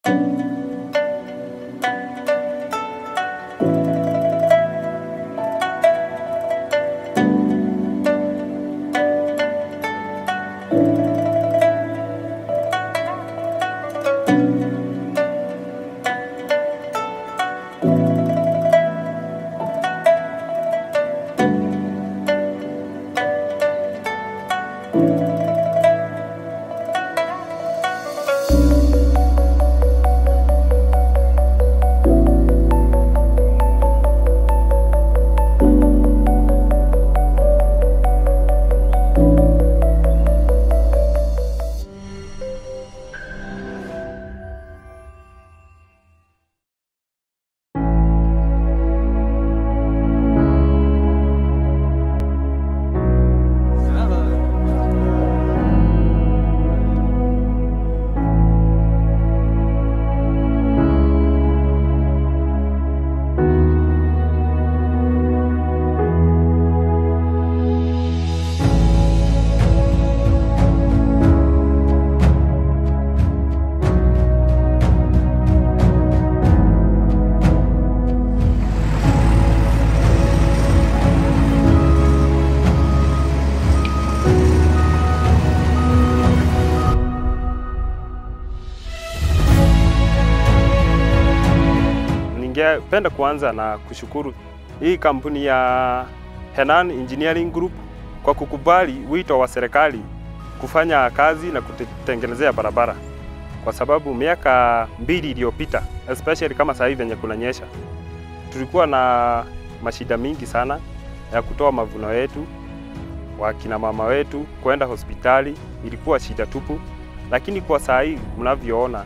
Ningependa kuanza na kushukuru hii kampuni ya Henan Engineering Group kwa kukubali wito wa serikali kufanya kazi na kutengenezea barabara, kwa sababu miaka mbili iliyopita, especially kama sasa hivi venye kunanyesha, tulikuwa na mashida mingi sana ya kutoa mavuno yetu, wakina mama wetu kwenda hospitali ilikuwa shida tupu, lakini kwa saa hii mnavyoona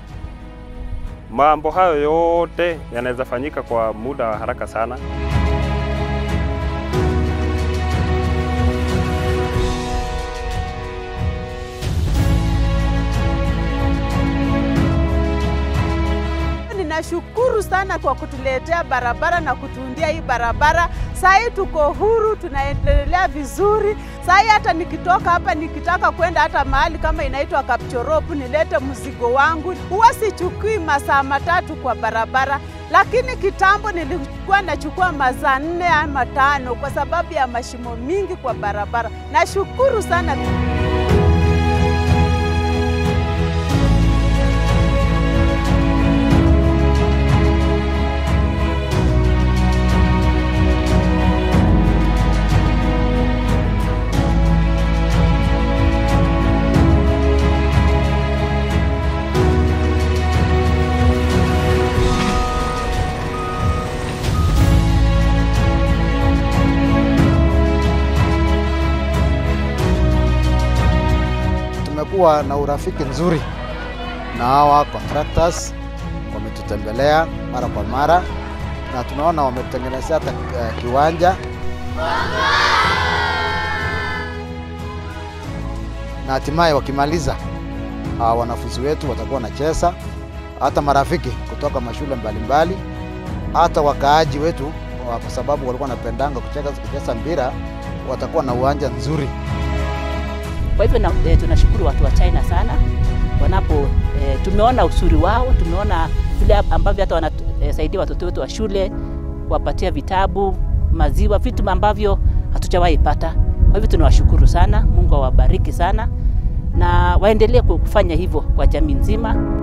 mambo hayo yote yanaweza fanyika kwa muda wa haraka sana. Ninashukuru sana kwa kutuletea barabara na kutuundia hii barabara. Saa hii tuko huru, tunaendelea vizuri. Saa hii hata nikitoka hapa nikitaka kwenda hata mahali kama inaitwa Kapchorop nilete mzigo wangu, huwa sichukui masaa matatu kwa barabara, lakini kitambo nilikuwa nachukua masaa nne ama tano kwa sababu ya mashimo mingi kwa barabara. Nashukuru sana. Tumekuwa na urafiki nzuri na hawa contractors, wametutembelea mara kwa mara na tunaona wametutengenezea hata uh, kiwanja na hatimaye wakimaliza, uh, wanafunzi wetu watakuwa wanacheza, hata marafiki kutoka mashule mbalimbali, hata wakaaji wetu, kwa sababu walikuwa wanapendanga kucheza mpira, watakuwa na uwanja nzuri. Kwa hivyo na, e, tunashukuru watu wa China sana wanapo e, tumeona usuri wao, tumeona vile ambavyo hata wanasaidia watoto wetu wa shule, kuwapatia vitabu, maziwa, vitu ambavyo hatujawahi pata. Kwa hivyo tunawashukuru sana, Mungu awabariki sana na waendelee kufanya hivyo kwa jamii nzima.